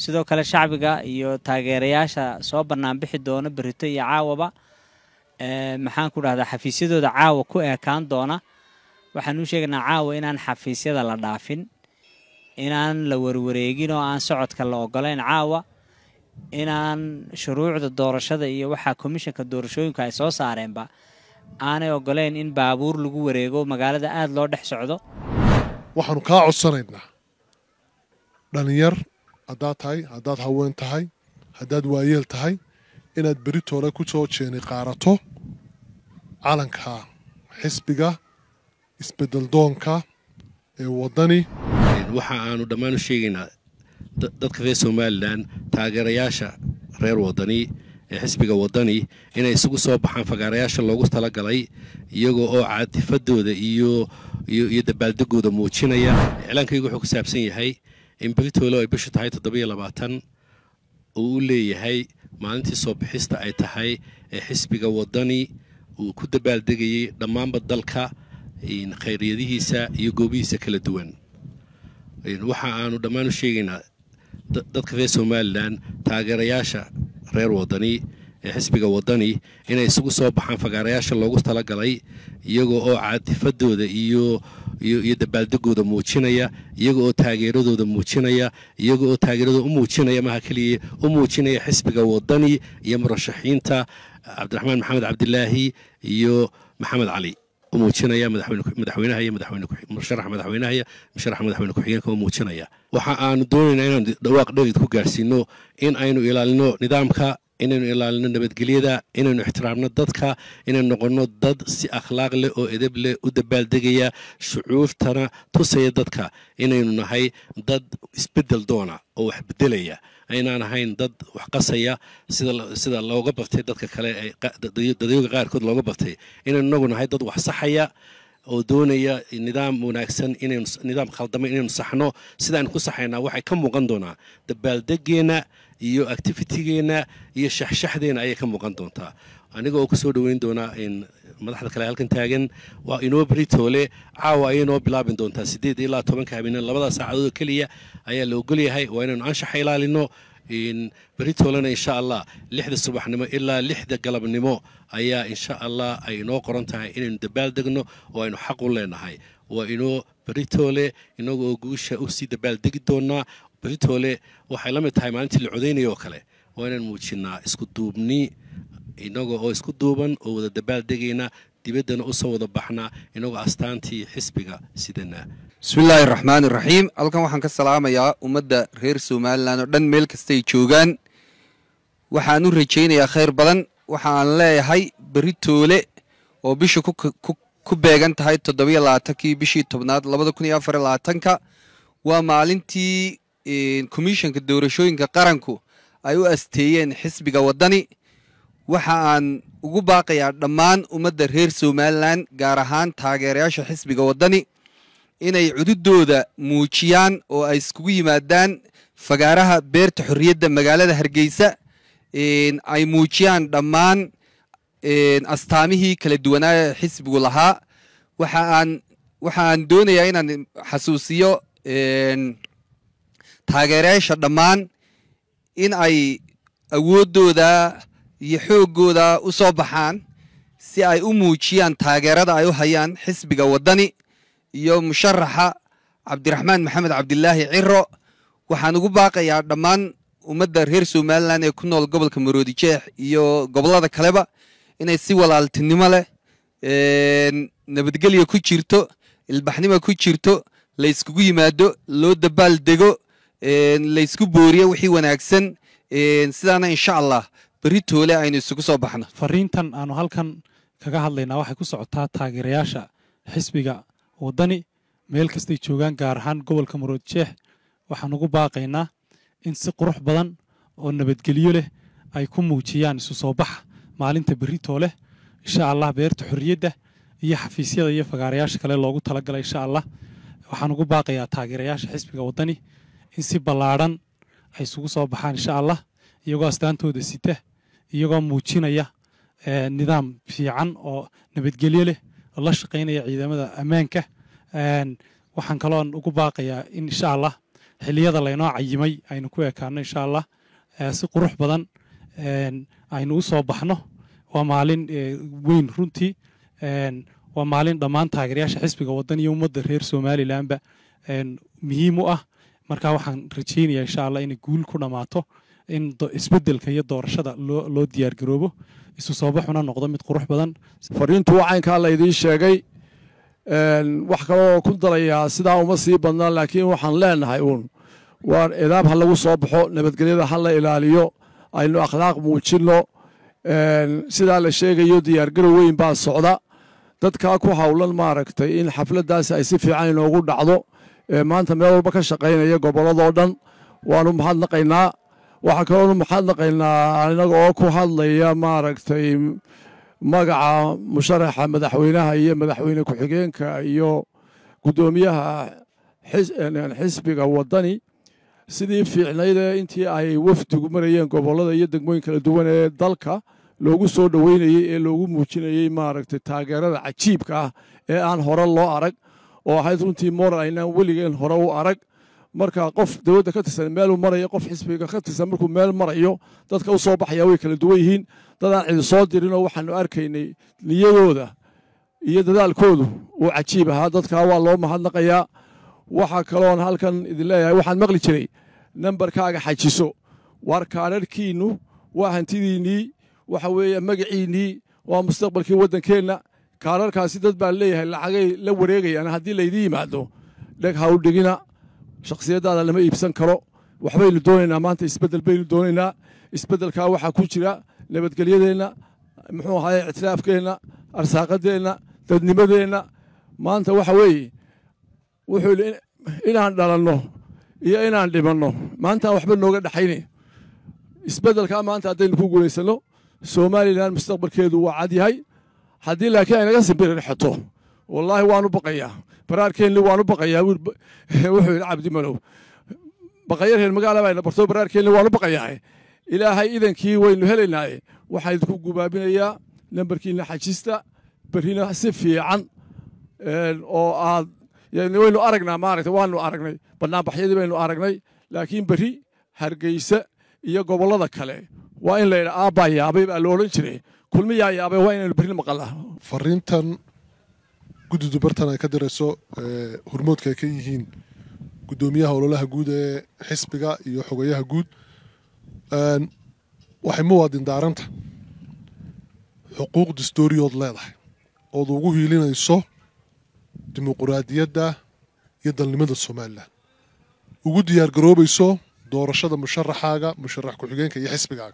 sidoo kale shacbiga iyo taageerayaasha soo banaanbixi doona berito iyo caawaba maxaan ku dhahdaa xafiisyadooda caawa ku eekaan doona waxaan u sheegaynaa caawa inaan xafiisyada la dhaafin inaan la warwareegin oo aan socodka la ogolayn caawa inaan shuruucda doorashada iyo waxaa komishanka doorashooyinku ay soo saareenba aanay ogolayn in baabuur lagu wareego magaalada aada loo dhex socdo waxaanu kaa codsanaynaa dhallinyar haddaad tahay haddaad haween tahay haddaad waayeel tahay inaad beritoole ku soo jeeni qaarato calanka xisbiga isbeddeldoonka ee waddani waxa aanu dhammaan u sheegaynaa dadka reer somalilan taageerayaasha reer waddani ee xisbiga waddani inay isugu soo baxaan fagaarayaasha loogu talagalay iyagoo oo caatifadooda iyo iyo dabaaldegooda muujinaya iclaankaygu wuxuu ku saabsan yahay in beritoole ay bishu tahay toddobiyo labaatan uu u leeyahay maalintii soo bixista ay tahay ee xisbiga waddani uu ku dabaaldegayay dhammaanba dalka khayryadihiisa iyo goobihiisa kala duwan waxa aanu dhammaan u sheegaynaa dadka reer somalilan taageerayaasha reer waddani ee xisbiga waddani inay isugu soo baxaan fagaarayaasha loogu talagalay iyagoo oo caatifadooda iyo iyo dabaaldegooda muujinaya iyaga oo taageeradooda muujinaya iyaga oo taageeradooda u muujinaya maha keliya u muujinaya xisbiga waddani iyo murashaxiinta cabdiraxmaan maxamed cabdilaahi iyo maxamed cali u muujinaya madaxweynaha iyo madaxweynesharaxa madaxweynaha iyo musharaxa madaxweyne ku-xigeenka u muujinaya waxa aanu doonaynaa inaan dhawaaq dherid ku gaarsiino in aynu ilaalino nidaamka inaynu ilaalino nabadgelyada inaynu ixtiraamno dadka inaynu noqonno dad si akhlaaq leh oo edeb leh u dabaaldegaya shucuurtana tusaya dadka inaynu nahay dad isbedel doona oo wax bedelaya aynaan ahayn dad wax qasaya sida looga bartay dadka kale dadyoga qaarkood looga bartay inaynu inagu nahay dad wax saxaya oo doonaya nidaam wanaagsan inaynu nidaam khaldama inaynu saxno sidaaynu ku saxaynaa waxay ka muuqan doonaa dabaaldegeenna iyo activitigeenna iyo shaxshaxdeenna ayay ka muuqan doontaa aniga oo ku soo dhoweyn doonaa madaxda kale halkan taagan waa inoo beritoole caawa ayay noo bilaabin doontaa siddeed ilaa tobanka habeeneen labada saacadood keliya ayaa la ogolyahay waa inaynu anshaxa ilaalino beritoolena insha allah lixda subaxnimo ilaa lixda galabnimo ayaa insha allah ay inoo qoran tahay inaynu dabaaldegno oo aynu xaq u leenahay waa inoo beritoole inaga oo guusha usii dabaaldegi doonaa beritoole waxay la mid tahay maalintii la codaynaya oo kale waa inaan muujinnaa isku duubni inaga oo isku duuban oo wada dabaaldegayna dibaddana u soo wada baxnaa inagoo astaantii xisbiga sidana bismillaahi raxmaan iraxiim halkan waxaan ka salaamayaa ummadda reer somalilan oo dhan meel kastay joogaan waxaan u rajaynayaa khayr badan waxaan leeyahay beritoole oo bisha ku beegan tahay toddobiyo labaatankii bishii tobnaad labada kun iyo afar iyo labaatanka waa maalintii komishanka doorashooyinka qaranku ay u asteeyeen xisbiga waddani waxa aan ugu baaqayaa dhammaan ummadda reer somalilan gaar ahaan taageerayaasha xisbiga waddani inay cududooda muujiyaan oo ay iskugu yimaadaan fagaaraha beerta xorriyadda magaalada hargeysa ay muujiyaan dhammaan astaamihii kala duwanaaye xisbigu lahaa waxa aan waxa aan doonayaa inaan xasuusiyo taageerayaasha dhammaan in ay awooddooda iyo xooggooda u soo baxaan si ay u muujiyaan taageerada ay u hayaan xisbiga waddani iyo musharaxa cabdiraxmaan maxamed cabdilaahi ciro waxaan ugu baaqayaa dhammaan ummadda reer somalilan ee ku nool gobolka maroodi jeex iyo gobollada kaleba inay si walaaltinimo leh nabadgelya ku jirto ilbaxnimo ku jirto la yskugu yimaado loo dabaal dego laysku booriyo wixii wanaagsan sidaana insha allah beritoole aynu isugu soo baxno fariintan aanu halkan kaga hadlaynaa waxay ku socotaa taageerayaasha xisbiga waddani meel kastay joogaan gaar ahaan gobolka marood jeex waxaan ugu baaqaynaa in si qurux badan oo nabadgelyo leh ay ku muujiyaan isu soo baxa maalinta berritoo leh insha allah beerta xorriyadda iyo xafiisyada iyo fagaarayaasha kale loogu talagalay insha allah waxaan ugu baaqayaa taageerayaasha xisbiga waddani in si ballaadhan ay isugu soo baxaan insha allah iyagoo astaantooda sita iyagoo muujinaya nidaam fiican oo nabadgelyo leh oo la shaqaynaya ciidamada ammaanka waxaan kaloon ugu baaqayaa in insha allah xiliyada laynoo cayimay aynu ku ekaano insha allah si qurux badan aynu u soo baxno waa maalin weyn runtii waa maalin dhammaan taageerayaasha xisbiga waddan iyo ummadda reer somalilanba muhiim u ah marka waxaan rajaynayaa insha allah inay guul ku dhammaato in isbeddelka iyo doorashada loo diyaargaroobo isu soo baxuna noqdo mid qurux badan fariintu caynkaa laydiin sheegay wax kaloo ku darayaa sidaa uma sii badnaa laakiin waxaan leenahay uun waa edaab ha lagu soo baxo nabadgelyada ha la ilaaliyo aynu akhlaaq muujinno sidaa la sheegayo diyaargarow weyn baa socda dadkaa ku howlan maaragtay in xafladdaasi ay si fiican inoogu dhacdo maanta meel walba ka shaqaynaya gobolladoo dhan waanu mahadnaqaynaa waxaa kaloonu mahadnaqaynaa inaga oo ku hadlaya maaragtay magaca musharaxa madaxweynaha iyo madaxweyne ku-xigeenka iyo guddoomiyaha xisbiga waddani sidii fiicnaydee intii ay wafdigu marayeen gobollada iyo degmooyin kala duwan ee dalka loogu soo dhoweynayey ee loogu muujinayey maaragtay taageerada cajiibka ah ee aan hore loo arag oo ahayd runtii moral aynaan weligeen hore u arag marka qof dowladda ka tirsan meeluu marayo qof xisbiga ka tirsan markuu meel marayo dadka u soo baxaya way kala duwan yihiin dadaan cidi soo dirinoo waxaanu arkaynay niyadooda iyo dadaalkoodu uu cajiib ahaa dadkaa waa loo mahadnaqayaa waxaa kaloon halkan idin leeyahay waxaan maqli jiray nambarkaaga xajiso waar kaadharhkiinnu waa hantidiinnii waxa weeye magaciinnii waa mustaqbalkii waddankeenna kaadharkaasi dad baa leeyahay lacagay la wareegayaan haddii laydii yimaado dheg ha u dhigina shakhsiyaddaada lama iibsan karo waxbaynu doonaynaa maanta isbeddel baynu doonaynaa isbeddelkaa waxaa ku jira nabadgelyadeenna muxuu ahaye ictiraafkeenna arsaaqadeenna dadnimadeenna maanta waxa weeye wuxuu yidhi inaan dhalanno iyo inaan dhimanno maantaan waxba nooga dhaxayne isbeddelkaa maanta haddaynu ku guulaysanno somalilan mustaqbalkeedu waa cad yahay haddii laakiin aynaga simbirirxato wallaahi waanu baqayaa baraarkeenni waanu baqayaa wuxuu yidhi cabdi malow baqaya reer magaala bayna barto baraarkeenni waanu baqayaa ilaahay idankii waynu helaynaaye waxaan idinku gubaabinayaa nambarkiina xajista berrina si fiican oo aad waynu aragnaa maaragta waanu aragnay bannaanbaxyadii baynu aragnay laakiin berri hargeysa iyo gobollada kale waa in layidha aabbaa yaabay baa lo odhan jiray kulmiyaa yaabay waa inaynu berri maqalnaa fariintan guddidu bartan ay ka dirayso hormoodka ay ka yihiin guddoomiyaha ololaha guud ee xisbiga iyo xogayaha guud waxay muwaadin daaranta xuquuq dastooriyood leedahay ood ugu hiilinayso dimuquraadiyadda iyo dalnimada somalilan ugu diyaar garoobayso doorashada musharaxaaga musharax ku-xigeenka iyo xisbigaaga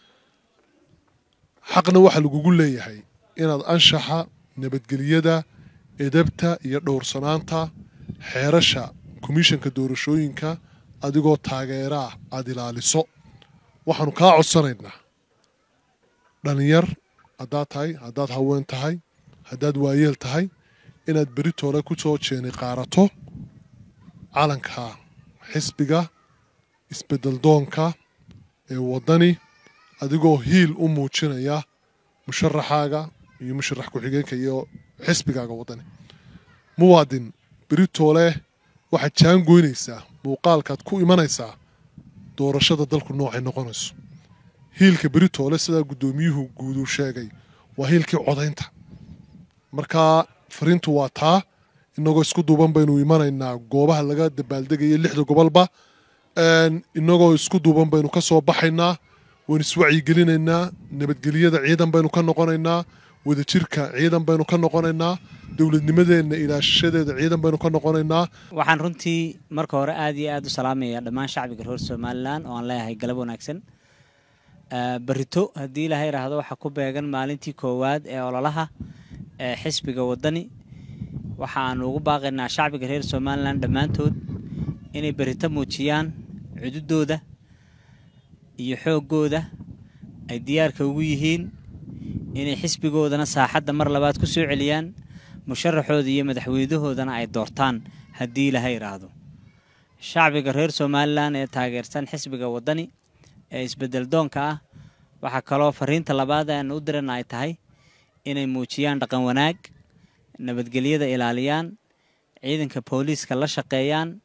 xaqna waxaa lagugu leeyahay inaad anshaxa nabadgelyada edabta iyo dhowrsanaanta xeerasha komishanka doorashooyinka adigoo taageeraah aada ilaaliso waxaanu kaa codsanaynaa dhalinyar haddaad tahay haddaad haween tahay haddaad waayeel tahay inaad beritoole ku soo jeeni qaarato calanka xisbiga isbeddeldoonka ee waddani adigoo hiil u muujinaya musharaxaaga iyo musharax ku-xigeenka iyo xisbigaaga waddani muwaadin beritoole waxaad jaangoynaysaa muuqaalkaad ku imanaysaa doorashada dalku noocay noqonayso hiilka beritoole sidaa guddoomiyuhu guuduu sheegay waa hiilkii codaynta markaa fariintu waa taa inagoo isku duuban baynu imanaynaa goobaha laga dabaaldegaya lixda gobolba inagoo isku duuban baynu ka soo baxaynaa waynu iswacyigelinaynaa nabadgelyada ciidan baynu ka noqonaynaa wadajirka ciidan baynu ka noqonaynaa dowladnimadeenna ilaashadeeda ciidan baynu ka noqonaynaa waxaan runtii marka hore aad iyo aad u salaamayaa dhammaan shacbiga reer somalilan oo aan leeyahay galab wanaagsan berito haddii ilaha idhaahdo waxaa ku beegan maalintii koowaad ee ololaha ee xisbiga waddani waxa aanu ugu baaqaynaa shacbiga reer somalilan dhammaantood inay berito muujiyaan cududooda iyo xooggooda ay diyaarka ugu yihiin inay xisbigoodana saaxadda mar labaad ku soo celiyaan musharaxooda iyo madaxweynahoodana ay doortaan haddii ilaha idhaahdo shacbiga reer somalilan ee taageersan xisbiga waddani ee isbeddel doonka ah waxaa kaloo fariinta labaad aanu u dirana ay tahay inay muujiyaan dhaqan wanaag nabadgelyada ilaaliyaan ciidanka booliiska la shaqeeyaan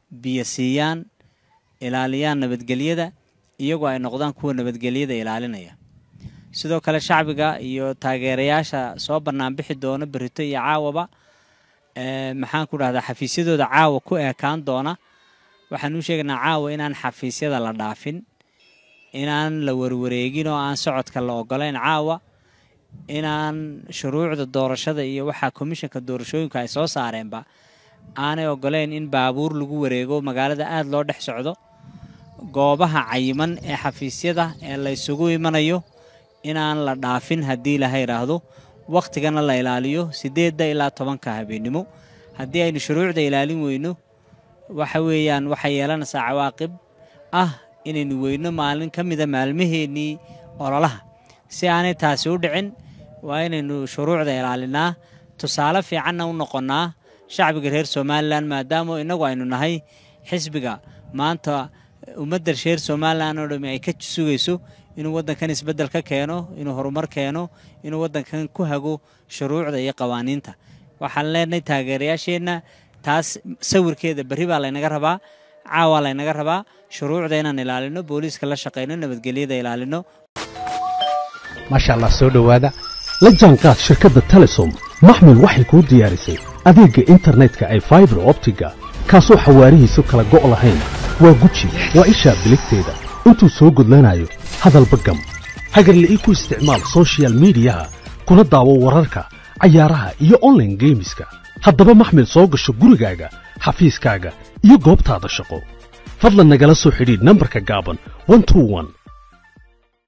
biyo siiyaan ilaaliyaan nabadgelyada iyagoo ay noqdaan kuwa nabadgelyada ilaalinaya sidoo kale shacbiga iyo taageerayaasha soo banaanbixi doona berito iyo caawaba maxaan ku dhahdaa xafiisyadooda caawa ku eekaan doona waxaan u sheegaynaa caawa inaan xafiisyada la dhaafin inaan la warwareegin oo aan socodka la ogolayn caawa inaan shuruucda doorashada iyo waxaa komishanka doorashooyinka ay soo saareenba aanay ogolayn in baabuur lagu wareego magaalada aada loo dhex socdo goobaha cayiman ee xafiisyada ee la ysugu imanayo inaan la dhaafin haddii laha yidhaahdo wakhtigana la ilaaliyo siddeedda ilaa tobanka habeennimo haddii aynu shuruucda ilaalin weyno waxa weeyaan waxay yeelanaysaa cawaaqib ah inaynu weyno maalin ka mida maalmaheennii ololaha si aanay taasi u dhicin waa inaynu shuruucda ilaalinaa tusaale fiicanna u noqonnaa shacbiga reer somalilan maadaama innagu aynu nahay xisbiga maanta ummadda reer somalilan oo dhami ay ka sugayso inuu waddankan isbeddel ka keeno inuu horumar keeno inuu waddankan ku hago shuruucda iyo qawaaniinta waxaan leenahay taageerayaasheenna taas sawirkeeda berri baa laynaga rabaa caawaa laynaga rabaa shuruucda inaan ilaalino booliiska la shaqayno nabadgelyada ilaalino maasha allah soo dhowaada la jaanqaad shirkadda telesom maxmil waxay kuu diyaarisay adeegga internetka ay faibar optiga kaasoo xawaarihiisu kala go' lahayn waa guji waa ishaa biligteeda intuu soo gudlanayo hadalba gam hagarle ii ku isticmaal soshiyal miidiyaha kuna daawo wararka cayaaraha iyo onlaine geemiska haddaba maxmil soo gasho gurigaaga xafiiskaaga iyo goobtaada shaqo fadlan nagala soo xidhiidh nambarka gaaban